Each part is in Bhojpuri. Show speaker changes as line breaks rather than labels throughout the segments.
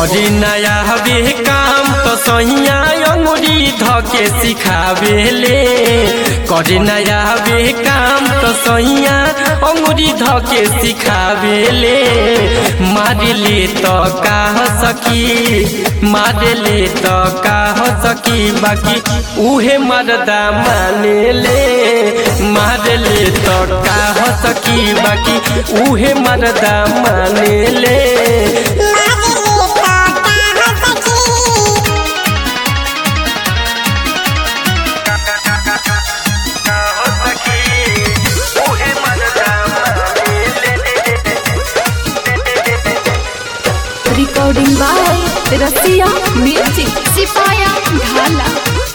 करी नया हवे काम तो सहिया अंगुरी धके सिखावेले करी नया हवे काम तो सहिया अंगुरी धके सिखावेले मारले तो का सकी मारले तो का सकी बाकी उहे मरदा मानेले मारले तो का सकी बाकी उहे मरदा मानेले
रिकॉर्डिंग बाय रसिया म्यूजिक सिपाया ढाला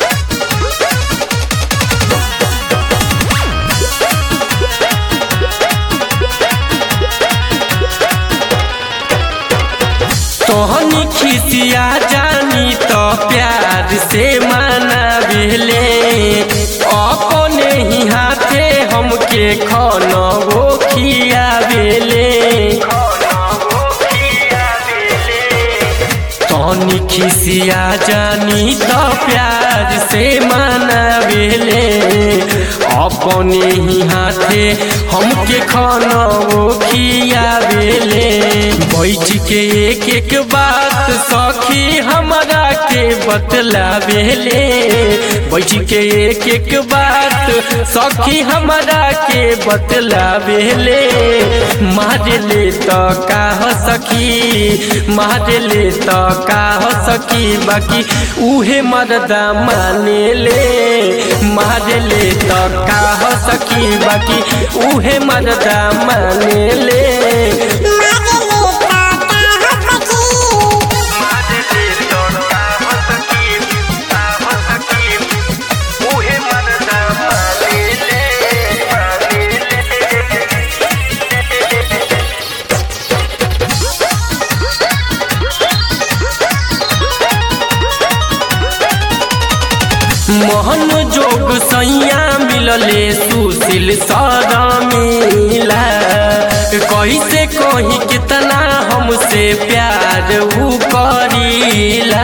तोहनी खिसिया जानी तो प्यार से मनावेले अपने ही हाथे हमके खाना वो खियावेले तोहनी खिसिया जानी तो प्यार से मनावेले अपने ही हाथे हमके खाना वो खियावेले बैठ के एक एक बात सखी हमरा के बतलावेले बैठ के एक एक बात सखी हमरा के बतलावेले मारले तो का सखी मारले तो का सखी बाकी उहे मरदा मानेले मारले तो का सखी बाकी उहे मरदा मानेले मोहन जोग सैया मिलले सुशील सारा मिला कैसे कही कितना हमसे प्यार ऊ करीला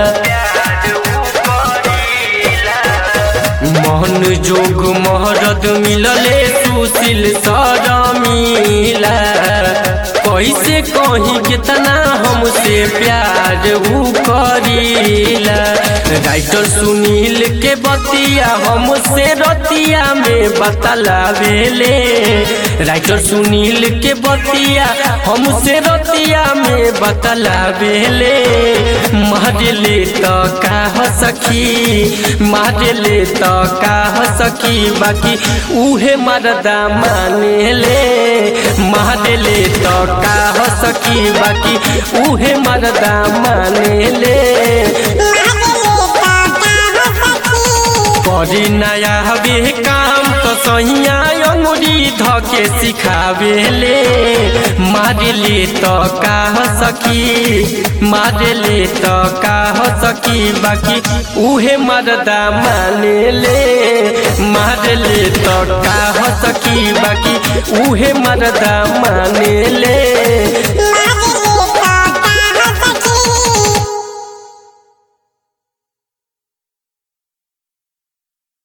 मोहन जोग महरद मिलले सुशील सारा मिला कैसे कही कितना हमसे प्यार ऊ करीला राइटर सुनील के बतिया हमसे रतिया में बतलावेले राइटर सुनील के बतिया हमसे रतिया में बतलावेले मारले तो का सखी मारले तो का सखी बाकी उहे मरदा मानेले मारले तो का सखी बाकी उहे मरदा मानेले करी नया हवे काम तो सहिया अंगुरी धके सिखावेले मारले तो का सकी मारले तो का सकी बाकी उहे मरदा मानेले मारले तो का सकी बाकी उहे मरदा मानेले